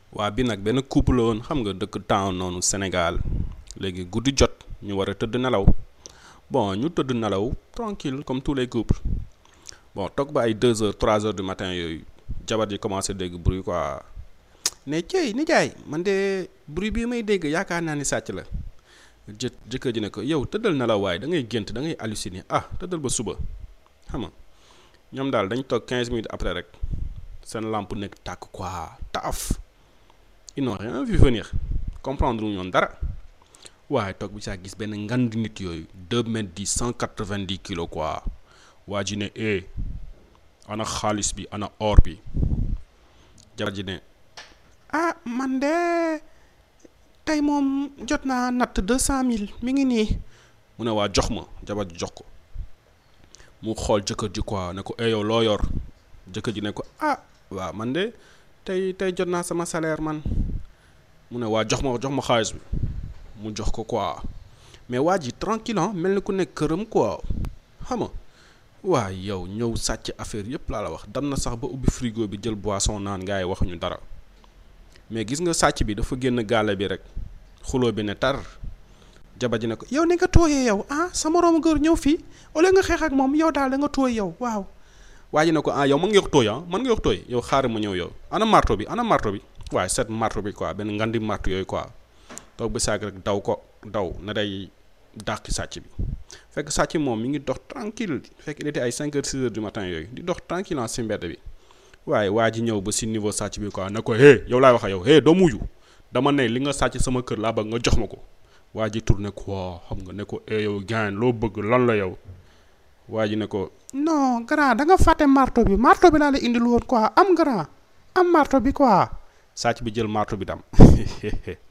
waa bi nag benn couple la woon xam nga dëkk town noonu Sénégal léegi guddi jot ñu war a tëdd nelaw bon ñu tëdd nelaw tranquille comme tous les couples bon toog ba ay deux heures trois heures du matin yooyu jabar ji commencé dégg bruit quoi ne cey nijaay man de bruit bii may dégg yaakaar naa ni sàcc la jë jëkkër ji ne ko yow tëddal nelaw waaye da ngay gént da ngay halluciner ah tëddal ba suba xam nga ñoom daal dañ toog quinze minutes après rek seen lampe nekk tàkk quoi taaf ils n'ont rien vu venir comprendre lu ñoon dara waaye toog bi saa gis benn ngand nit yooyu deux mètres dix cent quatre-vingt-dix kilos quoi waa ji ne eh ana xaalis bi ana or bi jabar ji ne ah man de tey moom jot naa natt deux cent mille mi ngi nii mu ne waa jox ma jabar ji jox ko mu xool jëkkër ji quoi ne ko eh yow loo yor jëkkër ji ne ko ah waaw man de tey tey jot naa sama salaire man mu ne waa jox ma jox ma xaalis bi mu jox ko quoi mais waa ji tranquille mel ni ku nekk këram quoi xam nga waa yow ñëw sàcc affaire yëpp laa la wax dan na sax ba ubbi frigo bi jël boisson naan gars yi waxuñu dara mais gis nga sàcc bi dafa génn gaale bi rek xuloo bi ne tar jabar ji ne ko yow ne nga tooyee yow ah sa moroomu góor ñëw fii au lieu nga xeex ak moom yow daal da nga tooy yow waaw waa ji ne ko ah yow mën nga yox tooy ah mën nga yox tooy yow xaaral ma ñëw yow ana marto bi ana marto bi waaye set marto bi quoi benn ngandi marto yooyu quoi toog ba saag rek daw ko daw na day dàqi sàcc bi fekk sàcc moom mi ngi dox tranquille fekk il était ay 5 heures 6 heures du matin yooyu di dox tranquille si mbedd bi waaye waa ji ñëw ba si niveau sàcc bi quoi ne ko hé yow laay wax ak yow hé doo muju dama ne li nga sàcc sama kër laa bëgg nga jox ma ko waa ji tourné quoi xam nga ne ko eh yow gaañ loo bëgg lan la yow waa ji ne ko non grand da nga fàtte marto bi marto bi laa la indil woon quoi am grand am marto bi quoi sàcc bi jël marto bi dam